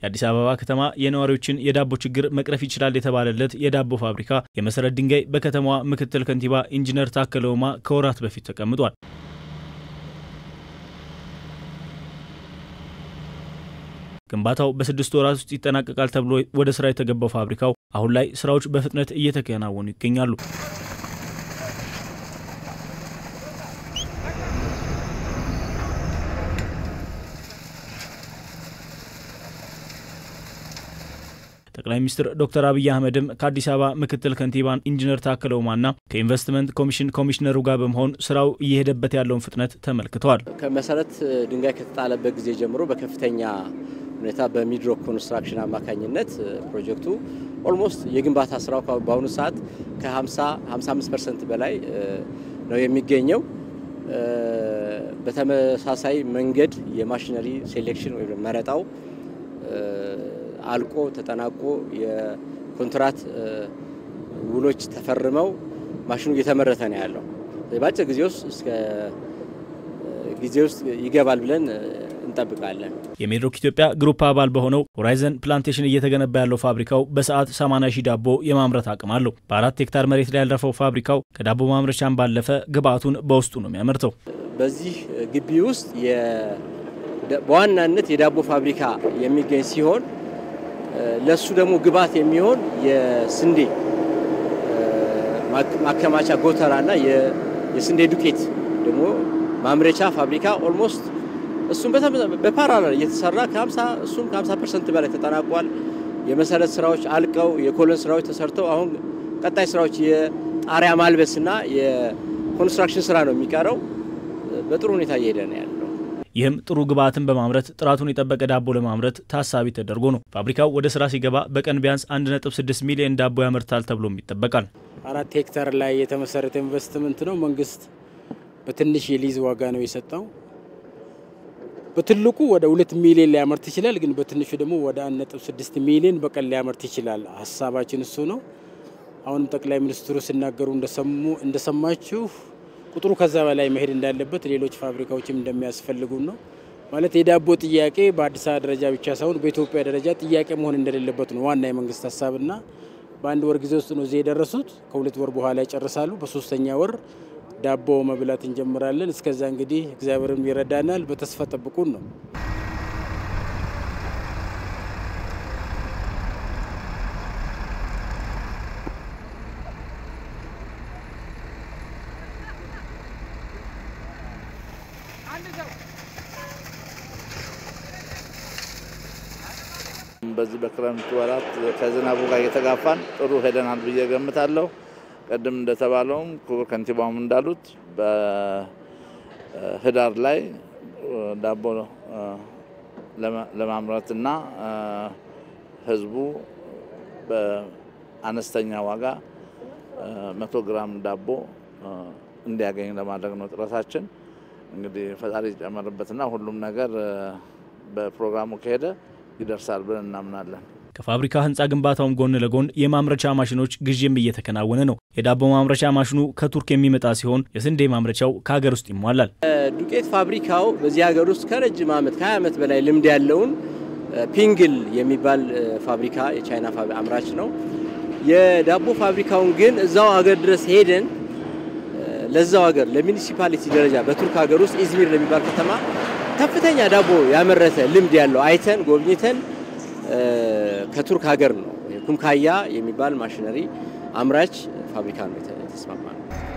የአዲስ አበባ ከተማ የነዋሪዎችን የዳቦ ችግር መቅረፍ ይችላል የተባለለት የዳቦ ፋብሪካ የመሰረት ድንጋይ በከተማዋ ምክትል ከንቲባ ኢንጂነር ታከለ ኡማ ከወራት በፊት ተቀምጧል። ግንባታው በስድስት ወራት ውስጥ ይጠናቀቃል ተብሎ ወደ ስራ የተገባው ፋብሪካው አሁን ላይ ስራዎች በፍጥነት እየተከናወኑ ይገኛሉ። ጠቅላይ ሚኒስትር ዶክተር አብይ አህመድም ከአዲስ አበባ ምክትል ከንቲባ ኢንጂነር ታከለ ኡማና ከኢንቨስትመንት ኮሚሽን ኮሚሽነሩ ጋር በመሆን ስራው እየሄደበት ያለውን ፍጥነት ተመልክተዋል። ከመሰረት ድንጋይ ከተጣለበት ጊዜ ጀምሮ በከፍተኛ ሁኔታ በሚድሮክ ኮንስትራክሽን አማካኝነት ፕሮጀክቱ ኦልሞስት የግንባታ ስራው በአሁኑ ሰዓት ከ50 55 ፐርሰንት በላይ ነው የሚገኘው። በተመሳሳይ መንገድ የማሽነሪ ሴሌክሽን ወይም መረጣው አልቆ ተጠናቆ የኮንትራት ውሎች ተፈርመው ማሽኑ እየተመረተ ነው ያለው። በአጭር ጊዜ ውስጥ እስከ ጊዜ ውስጥ ይገባል ብለን እንጠብቃለን። የሜድሮክ ኢትዮጵያ ግሩፕ አባል በሆነው ሆራይዘን ፕላንቴሽን እየተገነባ ያለው ፋብሪካው በሰዓት 80 ሺህ ዳቦ የማምረት አቅም አለው። በአራት ሄክታር መሬት ላይ ያረፈው ፋብሪካው ከዳቦ ማምረቻም ባለፈ ግብአቱን በውስጡ ነው የሚያመርተው። በዚህ ግቢ ውስጥ በዋናነት የዳቦ ፋብሪካ የሚገኝ ሲሆን ለሱ ደግሞ ግብአት የሚሆን የስንዴ ማከማቻ ጎተራና የስንዴ ዱቄት ደግሞ ማምረቻ ፋብሪካ ኦልሞስት እሱም በፓራላል እየተሰራ ከ50 እሱም ከ50 ፐርሰንት በላይ ተጠናቋል። የመሰረት ስራዎች አልቀው የኮለን ስራዎች ተሰርተው አሁን ቀጣይ ስራዎች የጣሪያ ማልበስና የኮንስትራክሽን ስራ ነው የሚቀረው። በጥሩ ሁኔታ እየሄደ ነው ያለው። ይህም ጥሩ ግብአትን በማምረት ጥራቱን የጠበቀ ዳቦ ለማምረት ታሳቢ ተደርጎ ነው። ፋብሪካው ወደ ስራ ሲገባ በቀን ቢያንስ 1.6 ሚሊዮን ዳቦ ያመርታል ተብሎም ይጠበቃል። አራት ሄክታር ላይ የተመሰረተ ኢንቨስትመንት ነው። መንግስት በትንሽ የሊዝ ዋጋ ነው የሰጠው። በትልቁ ወደ ሁለት ሚሊዮን ሊያመርት ይችላል፣ ግን በትንሹ ደግሞ ወደ 1.6 ሚሊዮን በቀን ሊያመርት ይችላል። ሀሳባችን እሱ ነው። አሁንም ጠቅላይ ሚኒስትሩ ሲናገሩ እንደሰማችሁ ቁጥሩ ከዛ በላይ መሄድ እንዳለበት ሌሎች ፋብሪካዎችም እንደሚያስፈልጉ ነው። ማለት የዳቦ ጥያቄ በአዲስ አበባ ደረጃ ብቻ ሳይሆን በኢትዮጵያ ደረጃ ጥያቄ መሆን እንደሌለበት ነው ዋና የመንግስት ሀሳብና በአንድ ወር ጊዜ ውስጥ ነው እዚህ የደረሱት። ከሁለት ወር በኋላ ይጨርሳሉ። በሶስተኛ ወር ዳቦ መብላት እንጀምራለን። እስከዛ እንግዲህ እግዚአብሔርም ይረዳናል። በተስፋ ጠብቁን ነው። በዚህ በክረምት ወራት ከዝናቡ ጋር እየተጋፋን ጥሩ ሄደናል ብዬ ገምታለሁ። ቅድም እንደተባለውም ክቡር ከንቲባውም እንዳሉት በህዳር ላይ ዳቦ ለማምረትና ህዝቡ በአነስተኛ ዋጋ መቶ ግራም ዳቦ እንዲያገኝ ለማድረግ ነው ጥረታችን። እንግዲህ ፈጣሪ ይጨመርበትና ሁሉም ነገር በፕሮግራሙ ከሄደ ይደርሳል ብለን እናምናለን። ከፋብሪካ ህንፃ ግንባታውም ጎን ለጎን የማምረቻ ማሽኖች ግዥም እየተከናወነ ነው። የዳቦ ማምረቻ ማሽኑ ከቱርክ የሚመጣ ሲሆን የስንዴ ማምረቻው ከሀገር ውስጥ ይሟላል። ዱቄት ፋብሪካው በዚህ ሀገር ውስጥ ከረጅም ዓመት ከ20 ዓመት በላይ ልምድ ያለውን ፒንግል የሚባል ፋብሪካ የቻይና አምራች ነው። የዳቦ ፋብሪካውን ግን እዛው ሀገር ድረስ ሄደን ለዛው ሀገር ለሚኒሲፓሊቲ ደረጃ በቱርክ ሀገር ውስጥ ኢዝሚር ለሚባል ከተማ ከፍተኛ ዳቦ ያመረተ ልምድ ያለው አይተን ጎብኝተን ከቱርክ ሀገር ነው ኩምካያ የሚባል ማሽነሪ አምራች ፋብሪካ ነው የተስማማ ነው።